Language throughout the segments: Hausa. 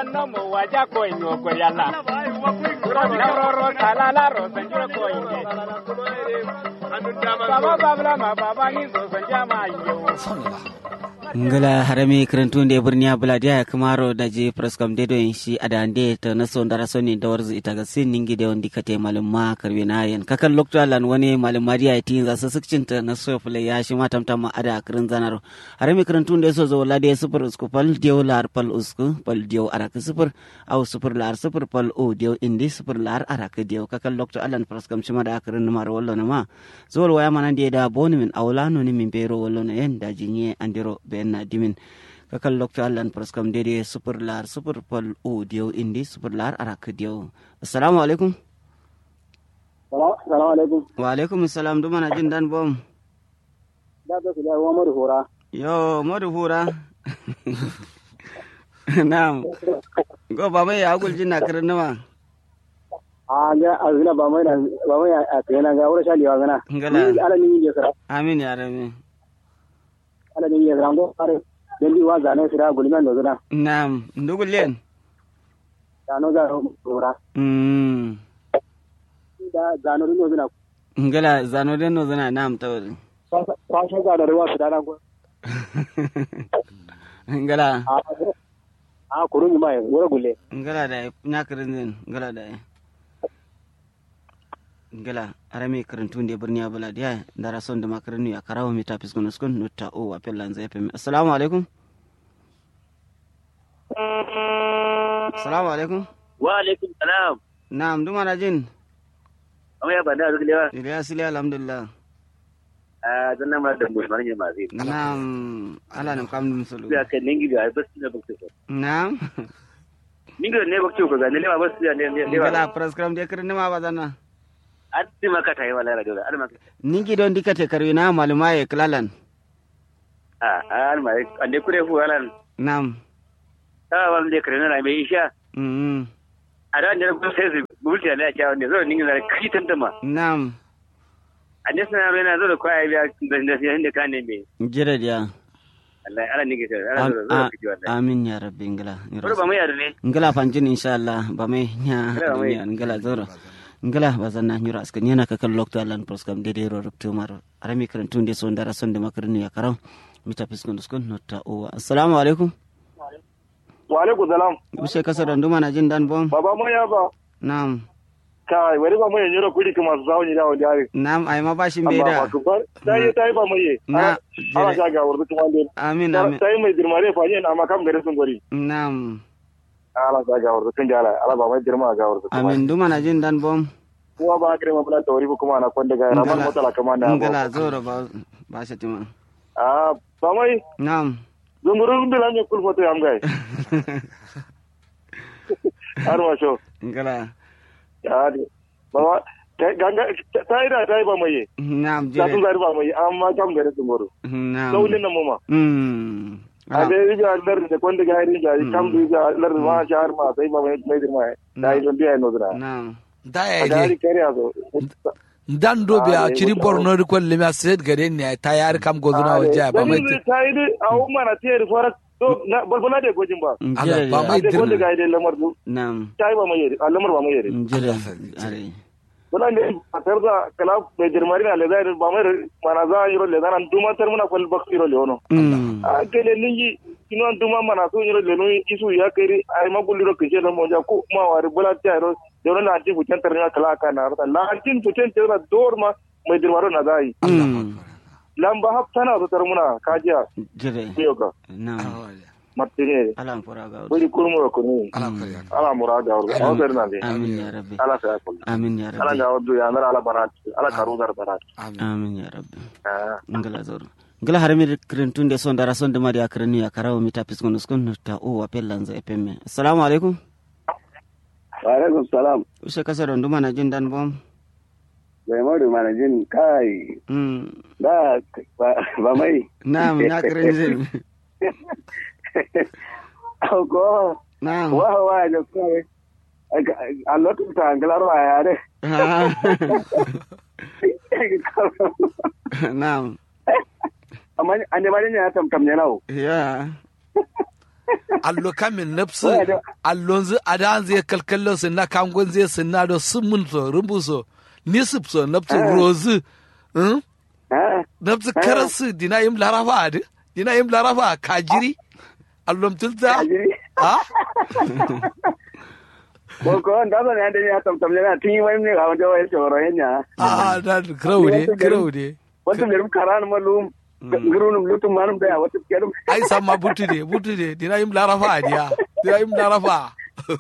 no mo waja ko inyo ko yalla na ro ro kala la ro sanjuro ko inde baba babla ma baba ni so sanjama yo ngala harami kirantunde birniya buladiya ya kamaro da je preskam dedo in shi adande ta naso ndara soni da warzu ita ga sin ningi de wondi kate malum ma karbe na yen kakan lokto lan wani malum mariya ti za su sukcin ta naso fule ya shi ma tamtam ma ada kirin zanaro harami kirantunde so zo lade super usku pal dio lar pal usku pal dio arak super au super lar super pal o dio indi super lar arak dio kakan lokto alan preskam shi ma da kirin mar wallo na ma zo waya mana de da boni min awlano ni min bero wallo na yen da jinye andiro be na dimin kakal lokta allan praskam dede super lar super pal o dio indi super lar arak dio assalamu alaikum Salamu alaikum. wa alaikum assalam duma na jin dan bom Da ta su da wa madu hora. yo modu hura na'am go ba mai agul jin na karin nawa A ga azina ba mai na ba mai a tsena ga wurin shaliwa gana. Ngala. Ni ala ni ya sara. amin ya rabi Ala ni ya sara go fare. Dan di wa zane sira gulman do zana. na'am ndugullen Da no za hora. mm Da zano do zana. ngala zano den no zana na'am tawri Kwa shi ga da ruwa su da nan go. ngala A a kurun mai wura gulle. ngala da na karin zin ngala da ngala arame karantun da birni abula da dara son da makarinu ya karawa mi tapis kono skon nutta o wa pellan zai femi assalamu alaikum assalamu alaikum wa alaikum salam na'am duma na jin amma ya bada duk lewa ila asili alhamdulillah a zanna ma da mu manje ma zai na'am ala nan kam dum sulu ya kan ningi da bas ne bakti ko na'am ningi ne bakti ko ga ne lewa bas ne ne lewa ngala prescribe de kirin ma bazana atti maka tayi wala ra dole alma ningi don dikate karwina maluma e klalan a alma ande kure fu walan na'am ta wal de kare na mai isha mm a da ne ko sai su bulti ne ya kawo ne zo ningi da kai tantama na'am ande sana mai na zo da kwaya biya da da da kan ne me jira dia Allah ala ningi sai ala zo zo kiji wallahi amin ya rabbi ngala ko ba mu yar ne ngala fanjin inshallah ba mai nya Ngala mai. dunya ngala zoro ngala bazanna nyura askan yana ka kan lokto alan proskam de de ro rupto maro arami karantun de so ndara son de makarni ya karaw mita piskon skon notta o assalamu alaikum Wa alaikum salam. use kasa don duma na jin dan bom Baba mai ya ba. na'am Kai wani ba mai nyoro kudi kuma su zawo ni da wani yare. na'am ai ma bashin bai da Ta yi ta yi ba mai. Na, Ana jere. sha ga wurin kuma dai. amin amin Ta yi mai dirmare fa yin amma kam gare sun gori. na'am ala sa ga wurin kun jala ala ba mai dirma ga wurin kuma. amin duma na jin dan bom Kuwa ba kire ma bula tawari ko kuma na kwanda ga ramar Ngala. motala kama na. ngala zoro ba ba shi tima Ah ba mai na'am zungurun bila ne kul foto yam gai. Har ma sho. ngala Ya di. Ba ganga ta yi da ta yi ba mai. na'am Ta sun jere zari ba mai amma kam gare sun goro. na'am Saulin nan mu ma. mm a da ya ga lar da kwanda ga hari ga kam du ga lar ma shahar ma sai ba mai mai dirma da yi don biya no dra na'am da a ya da hari ne kare azo dan do be Ah, a ne, chiri wata- borno ri kwal lemi a set gare ne ta yar kam gozuna wa ja ba mai ta yi da a umma na tiyar fara to na balbala da gojin ba Allah, ba a mai da kwanda dirma ga da lamar du na'am ta yi ba mai yare a lamar ba mai yare jere are wala ne a tar da kala mai dirmari na lezai ba mai mana za a yi role zanan duma tar muna kwal bak iro le wono mm a kele ningi kino duma mana so yiro le no isu ya kiri ay magulli ro kije no monja ku ma wari bula ta ro de no na anti futan tar na kala ka na ro la anti futan tar na dor ma mai dirwaro na dai mm lamba hap tana so tar muna kajiya jere tiyo ka na'am martine ala fura ga wuri kurmu ro kunu ala kariya ala murada ro o der na de amin ya rabbi ala sa ko amin ya ala rabbi ga wadu ya ndara ala barat ala karu dar barat amin amin ya rabbi ah ngala zoro ngala harami krentun de son dara son de mari akrenu ya karawo mita piskon skon ta o wa pellanza e pemme assalamu alaikum wa alaikum salam use kasa don duma na jin dan bom bai madu mana jin kai mm da ba mai na'am na krenze ko na'am wa wa da kai a lokacin ta angalar wa ya ne Ah, na'am amma an ne bari ne ya tamtam ne nawo ya allo kamin nafsu Wai da- allon zu adan zai kalkallo sun na kangon zai sun na do sun mun so rumbu so nisip so nafsu rozu hmm? Ah, nafsu karasu dina yim larafa adi dina yim larafa kajiri allon tulta ajiri. ha Ko ko da ba ne da ya tam tam ne na tin wai ne ga wanda wai shoro hanya. a da kraude kraude Wata mirum karan malum. Ngurunum lutum manum da wata kerum. ai samma butude butude dina yim larafa adiya dina yim larafa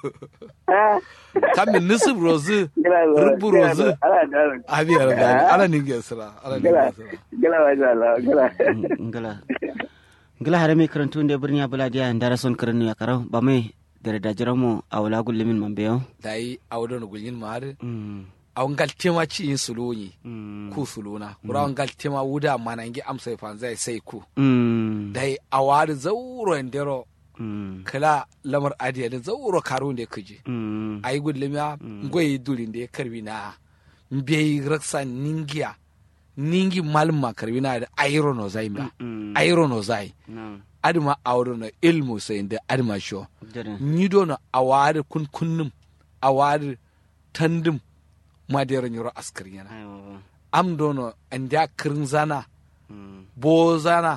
Ah. kamin nisip rozu Gila rumbu rozu Ala da. abi araga ala ninge sira ala Gila. ninge sira Gila wa jala. Gila. ngala ngala hare mi karantu nde birni abula dia ndara son karanu ya karau ba mai dare da jiramo a wala gullumin man beyo dai awdo no gulin maare mm aw ngal tema ci in suluni mm ku suluna kura ngal tema wuda manangi am sai fanzai sai ku mm dai awari zauro ndero mm kala lamar adiya da zauro karo da kuje mm ayi gullumya ngoyi durin da ya karbi na mbiyi raksa ningiya ningi malma karbi na da ayro no zai mba mm ayro no zai no adma awro no ilmu sai da adma sho dare ni do no awari kun kunnum awari tandum ma da nyoro askari yana ayo am dono andia kirin zana mm bo zana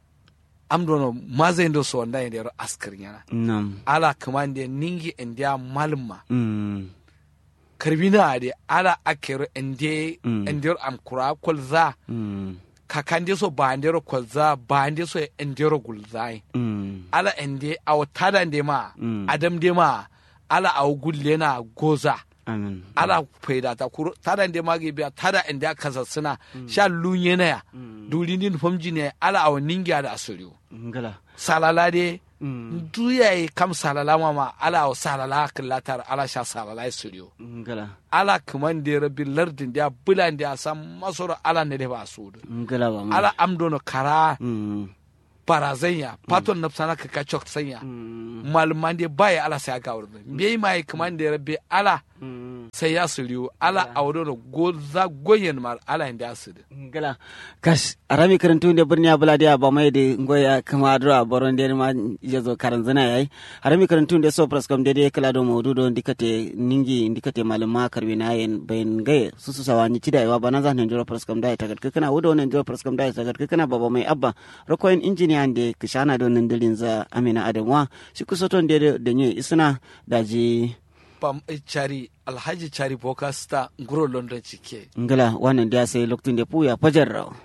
am dono maza ndo so wanda ende ro askar yana nam ala kamande ningi andia malma mm karbina ade ala akero ende Mm. ende am kura kolza mm kakande so bande ro kolza bande so ende ro gulzai mm ala ende aw tada ende ma Mm. adam de ma ala aw gulle na goza amin ala faida ta kuro tada ende ma ge biya tada ende kaza suna sha lunye na ya dulinin famji ne ala aw ninga da asuriyo ngala salala de mm duya yi kam salala mama ala aw salala killatar ala sha salala asuriyo ngala ala kaman de rabbi lardin da bulan da san masoro ala ne da ba su da ngala ba mai ala amdono kara mm barazanya paton na sana ka kachok sanya mm malman de baya ala sai ga wurin bai mai kaman de rabbi ala mm sai ya suriyo ala awdono goza goyen mal ala inda asiri ngala kash arami karantu nde birni abula dia ba mai de ngoya kama adro boron de ma yezo karanzana yayi arami karantu nde so pras kam de de kala do modu do ndikate ningi ndikate malama karbi na yen bayin gaye susu sawani cida yawa bana zan njoro pras kam dai tagat kana wudo ne njoro pras kam dai tagat kana baba mai abba rokoyin engineer nde kishana do nan dilin za amina adamwa shi kusoton de de nye isna daji pam chari alhaji chari boka sta nguro london cike ngala wannan dia sai loktun de puya fajar raw